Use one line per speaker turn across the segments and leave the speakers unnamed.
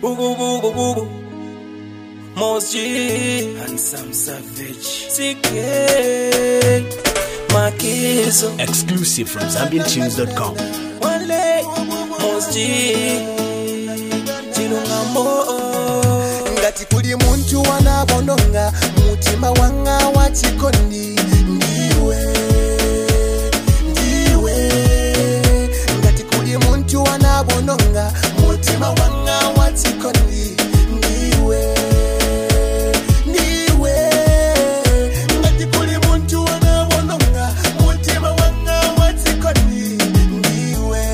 Boo boo boo boo boo. Most G. Handsome Savage. CK. Makizo.
Exclusive from ZambianTunes.com.
One leg. Most G. Chilungamo.
ngati kuli munthu wanabononga mutima wanga wachikondi ndiwe ndiwe ngati kuli munthu wanabononga mutima wanga wachikondi ndiwe ndiwe ngati kuli munthu wanabononga mutima wanga wachikondi ndiwe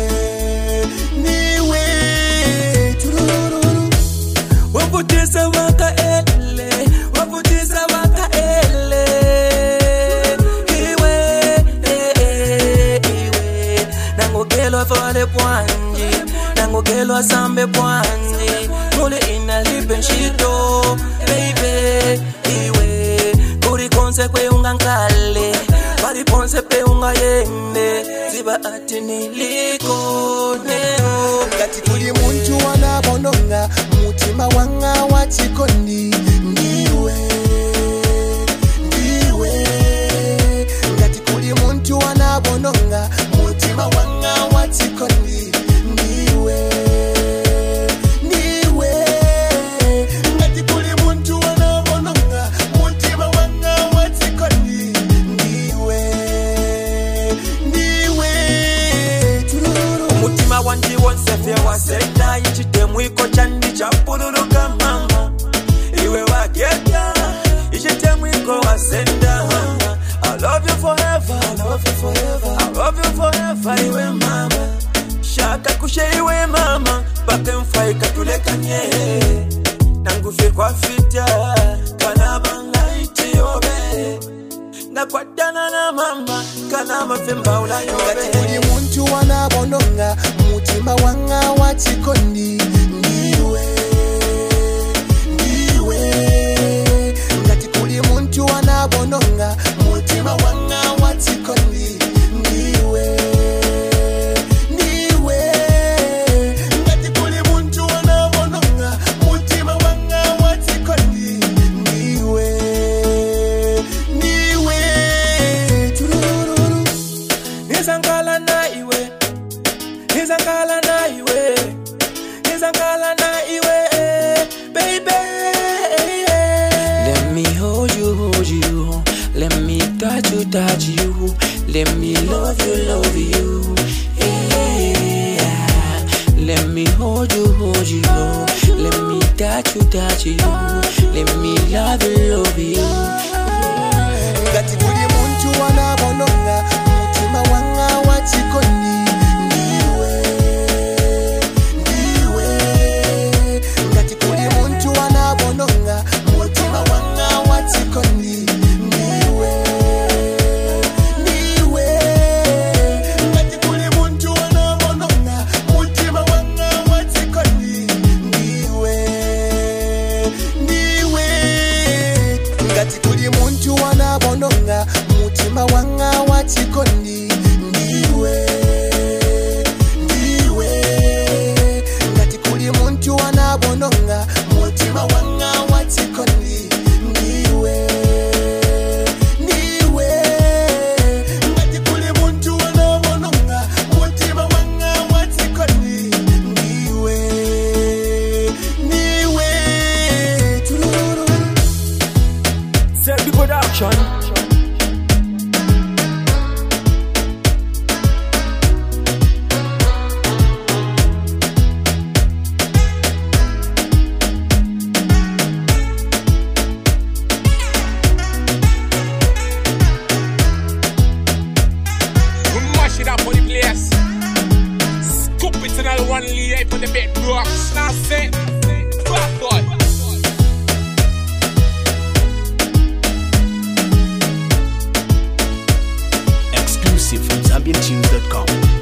ndiwe turururu
wavutisa waka ele wavutisa waka ele iwe eh, eh, iwe nangokelwa fale pwanji nangokelwa sambe pwanji mule inalipe nshito baby iwe kuri konse kwe ungankale pali ponse pe ungayende ziba ati niliko neo
ngati kuli munthu wanabononga mutima wanga wachikondi ndiwe ndiwe ngati kuli munthu wanabononga mutima wanga wachikondi ndiwe ndiwe ngati kuli munthu wanabononga mutima wanga wachikondi ndiwe ndiwe tururu
umutima wanje wonse fye wasenda ichitemwiko chandi chapululuka mama iwe wageta ichitemwiko wasenda I love you forever, I love you forever, I love you forever, iwe mama shaka kushe iwe mama pake mfai katulekanye nangufe kwa fita kanabanga itiyobe nakwatana na mama kana mafemba
ngati
ulayobe
kuli munthu wanabononga mutima wanga wachikondi ndiwe ndiwe ngati kuli munthu wanabononga mutima wanga wachikondi ndiwe ndiwe ngati kuli munthu wanabononga mutima wanga wachikondi ndiwe ndiwe turururu
Nizangala na iwe Nizangala na iwe Nizangala na iwe Baby Let me hold you, hold you Let me touch you, touch you Let me love you, love you yeah. Let me hold you, hold you Let me touch you, touch you Let me love you, love you
ngati kuli munthu wanabononga mutima wanga wachikondi ndiwe ndiwe ngati kuli munthu wanabononga mutima wanga wachikondi ndiwe ndiwe ngati kuli munthu wanabononga mutima wanga wachikondi ndiwe ndiwe ngati kuli munthu wanabononga mutima wanga wachikondi ndiwe ndiwe ngati kuli munthu wanabononga mutima wanga wachikondi ndiwe ndiwe ngati kuli munthu wanabononga mutima wanga wachikondi ndiwe ndiwe tururu
Selby Production
We mash it up on the place. Scoop it in the one lay for the bed rocks. Now say, fuck boy.
Exclusive from ZambianTunes.com.